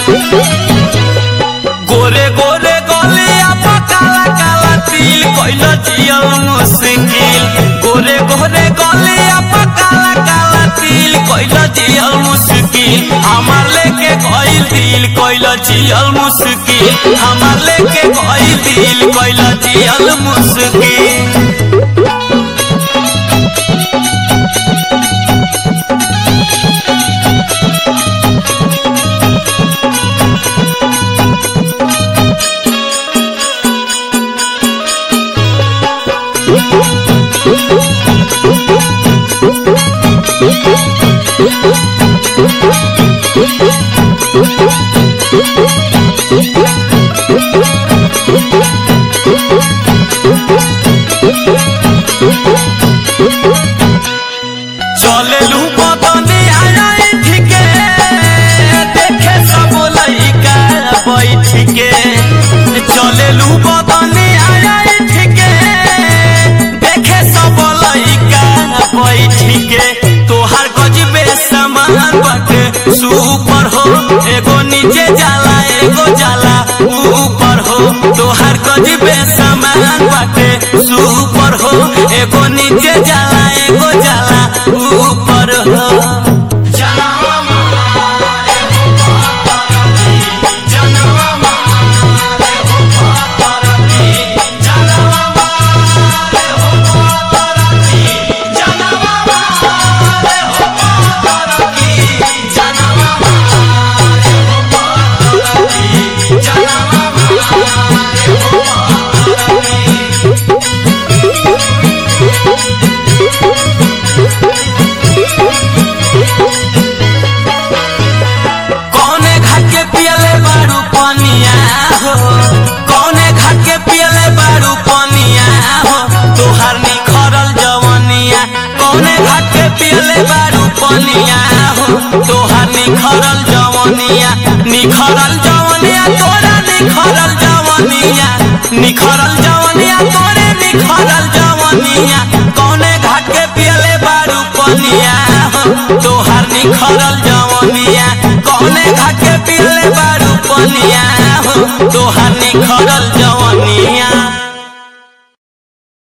गोरे गोरे गलिया पर काला काला तिल कइल जियल मुश्किल गोरे गोरे गलिया पर काला काला तिल कइल जियल मुश्किल हमार लेके गइल दिल कइल जियल मुश्किल हमार लेके गइल दिल कइल जियल मुश्किल चले लू बदनी आया ठीके देखे सब लइका बैठ के चले लू बदनी आया ठीके देखे सब लइका बैठ के तोहार गजबे समान बाटे सुपर हो एगो नीचे जाला एगो जाला ऊपर हो तोहार गजबे समान बाटे सुपर हो एगो नीचे जाला एगो जाला ऊपर हो कौने घाट के पियले बारू पनिया हो कौने घाट के पियले बारू पनिया हो तोहार निखरल जवनिया कौने घाट के पियले बारू पनिया हो तोहार निखरल जवनिया निखरल जवनिया तोरा निखरल जवनिया निखरल जवनिया तोरे निखरल जवनिया कौने घाट के पियले बारू पनिया हो तो